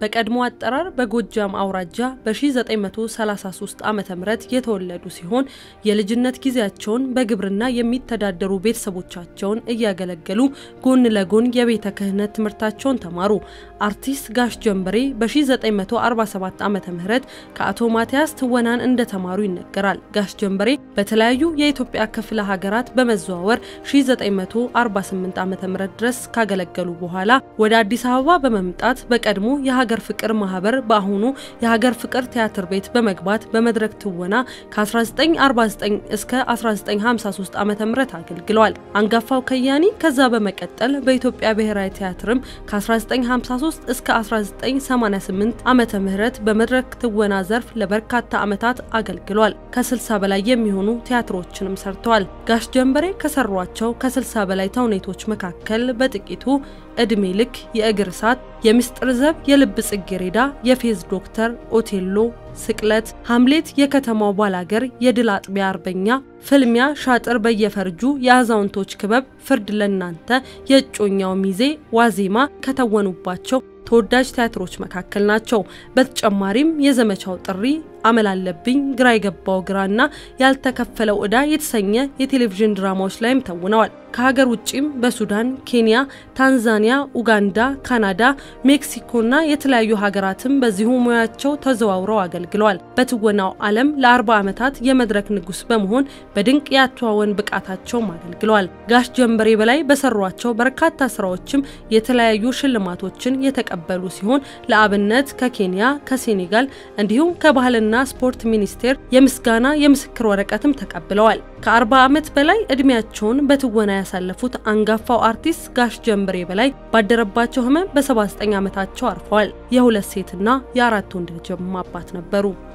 በቀድሞ አጠራር በጎጃም አውራጃ በ1933 ዓ ም የተወለዱ ሲሆን የልጅነት ጊዜያቸውን በግብርና የሚተዳደሩ ቤተሰቦቻቸውን እያገለገሉ ጎን ለጎን የቤተ ክህነት ትምህርታቸውን ተማሩ። አርቲስት ጋሽ ጀንበሬ በ1947 ዓ ም ከአቶ ማቲያስ ትወናን እንደተማሩ ይነገራል። ጋሽ ጀንበሬ በተለያዩ የኢትዮጵያ ክፍለ ሀገራት በመዘዋወር 1948 ዓ ም ድረስ ካገለገሉ በኋላ ወደ አዲስ አበባ በመምጣት በቀድሞ የሀገር ፍቅር ማህበር በአሁኑ የሀገር ፍቅር ቲያትር ቤት በመግባት በመድረክ ትወና ከ1949 እስከ 1953 ዓ ም አገልግለዋል። አንጋፋው ከያኒ ከዛ በመቀጠል በኢትዮጵያ ብሔራዊ ቲያትርም ከ1953 እስከ 1988 ዓ ም በመድረክ ትወና ዘርፍ ለበርካታ ዓመታት አገልግሏል። ከ60 በላይ የሚሆኑ ቲያትሮችንም ሰርተዋል። ጋሽ ጀንበሬ ከሰሯቸው ከ60 በላይ ተውኔቶች መካከል በጥቂቱ እድሜ ልክ፣ የእግር እሳት፣ የምስጢር ዘብ፣ የልብ ጽጌሬዳ፣ የፌዝ ዶክተር፣ ኦቴሎ፣ ስቅለት፣ ሐምሌት፣ የከተማው ባላገር፣ የድል አጥቢያ አርበኛ፣ ፍልሚያ፣ ሻጥር በየፈርጁ፣ የአዛውንቶች ክበብ፣ ፍርድ ለናንተ፣ የእጮኛው ሚዜ፣ ዋዜማ ከተወኑባቸው ተወዳጅ ቲያትሮች መካከል ናቸው። በተጨማሪም የዘመቻው ጥሪ፣ አመላለብኝ፣ ግራ የገባው ግራና ያልተከፈለው ዕዳ የተሰኘ የቴሌቪዥን ድራማዎች ላይም ተውነዋል። ከሀገር ውጭም በሱዳን፣ ኬንያ፣ ታንዛኒያ፣ ኡጋንዳ፣ ካናዳ፣ ሜክሲኮና የተለያዩ ሀገራትም በዚሁ ሙያቸው ተዘዋውረው አገልግለዋል። በትወናው ዓለም ለ40 ዓመታት የመድረክ ንጉሥ በመሆን በድንቅ የአተዋወን ብቃታቸውም አገልግለዋል። ጋሽ ጀንበሬ በላይ በሰሯቸው በርካታ ስራዎችም የተለያዩ ሽልማቶችን የተቀበሉ ሲሆን ለአብነት ከኬንያ፣ ከሴኔጋል እንዲሁም ከባህልና ስፖርት ሚኒስቴር የምስጋና የምስክር ወረቀትም ተቀብለዋል። ከ40 ዓመት በላይ እድሜያቸውን በትወና ያሳለፉት አንጋፋው አርቲስት ጋሽ ጀንበሬ በላይ ባደረባቸው ሕመም በ79 ዓመታቸው አርፈዋል። የሁለት ሴትና የአራት ወንድ ልጅም አባት ነበሩ።